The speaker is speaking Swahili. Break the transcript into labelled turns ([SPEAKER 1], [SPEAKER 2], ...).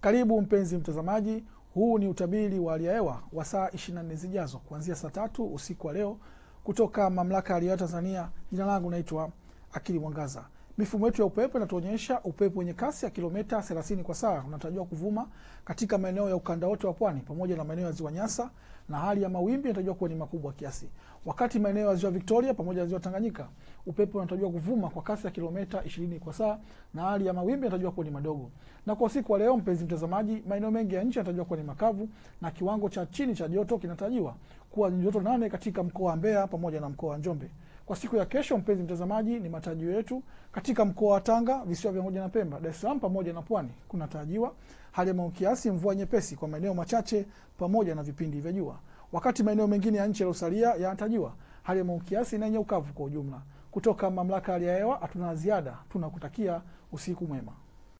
[SPEAKER 1] Karibu mpenzi mtazamaji, huu ni utabiri wa hali ya hewa wa saa 24 zijazo kuanzia saa tatu usiku wa leo kutoka Mamlaka ya Hali ya Hewa Tanzania. Jina langu naitwa Akili Mwangaza. Mifumo yetu ya upepo inatuonyesha upepo wenye kasi ya kilomita 30 kwa saa unatarajiwa kuvuma katika maeneo ya ukanda wote wa pwani pamoja na maeneo ya ziwa Nyasa, na hali ya mawimbi inatarajiwa kuwa ni makubwa kiasi. Wakati maeneo ya ziwa Victoria pamoja na ziwa Tanganyika, upepo unatarajiwa kuvuma kwa kasi ya kilomita 20 kwa saa na hali ya mawimbi inatarajiwa kuwa ni madogo. Na kwa usiku wa leo, mpenzi mtazamaji, maeneo mengi ya nchi yanatarajiwa kuwa ni makavu na kiwango cha chini cha joto kinatarajiwa kuwa ni joto nane katika mkoa wa Mbeya pamoja na mkoa wa Njombe. Kwa siku ya kesho, mpenzi mtazamaji, ni matarajio yetu katika mkoa wa Tanga, visiwa vya Unguja na Pemba, Dar es Salaam pamoja na Pwani kunatarajiwa hali ya mawingu kiasi, mvua nyepesi kwa maeneo machache pamoja na vipindi vya jua, wakati maeneo mengine ya nchi yaliyosalia yanatarajiwa hali ya mawingu kiasi na yenye ukavu kwa ujumla. Kutoka Mamlaka ya Hali ya Hewa hatuna ziada, tunakutakia usiku mwema.